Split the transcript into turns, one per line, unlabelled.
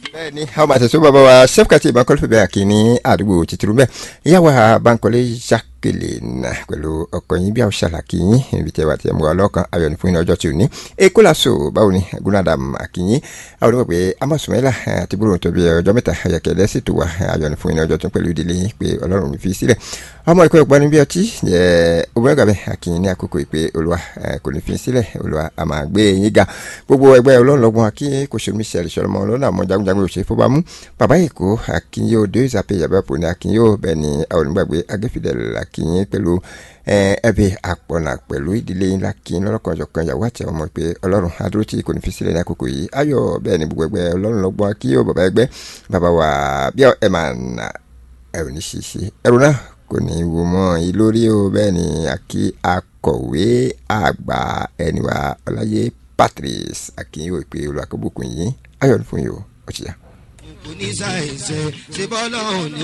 bẹ́ẹ̀ni àwọn máa tẹ̀sọ́ bàbá wa sẹ́fúkàtì ìbánkọ́lù fẹ́ bẹ́ẹ̀ kì í ní àdúgbò tìtìrú bẹ́ẹ̀ ìyáwó Bankole Jacqueline pẹ̀lú ọkọ yín bí àwọn ṣàlàkì yín ibi tẹ́wà tí ẹ mú wa lọ́kàn ayọ̀ ní fún yín ọjọ́ tí ò ní èkó làṣọ báwo ni gúnádàm àkìyín àwọn onímọ̀ pé amọ̀sùnmẹ́là àti gbúrò tó bí ọjọ́ mẹ́ta ayẹkẹ́lẹ́ sì tó wà ayọ̀ ní fún yín ọjọ́ tó pẹ̀lú ìdílé yín pé Ọlọ́run fi sílẹ̀ ọmọ ìkọ́ ìpanu bí ọtí obìnrin gàbẹ àkìyìn ní àkókò ìpè olúwa kò ní fi sílẹ̀ olúwa a máa gbé yín ga gbogbo ẹgbẹ́ ọlọ́ọ̀lọ́gbọ̀n àkìyìn kò ṣe omiṣẹ́ ìṣọ̀rọ̀mọ ọlọ́nà àmọ́ jagunjagun òṣèré fọbámú bàbá èkó àkìyìn odò ìsàpè yàbẹ̀pọ̀ ní àkìyìn ó bẹ́ẹ̀ ni àwọn onígbàgbé agẹ́fìdẹ̀lẹ̀ àkìyìn pẹ̀lú ẹbí àpọ̀nà pẹ̀lú ìdílé yín lákìyìn lọ́lọ́kan ọ̀jọ̀kan ìyàwó àti ọmọ pé ọlọ́run adúró tí kò ní fi sílẹ̀ ní àkókò yìí ayọ̀ bẹ́ẹ̀ ni gbogbo ẹgbẹ́ ọlọ́run lọ́gbọ́n àkìyìn ó bàbá ẹgbẹ́ bàbá wa bí ẹ máa nà ẹ̀rù ní ṣíṣe ẹ̀rù náà kò ní wo mọ́ yìí lórí o bẹ́ẹ̀ ni àkí akọ̀wé àgbà ẹniwa ọláyé Patrice akínyìn òpè olùwàkọ́bùkún yìí ayọ̀ ní fún yìí o ó ti yá.
oníṣàìṣe ṣe bọ́lá òní.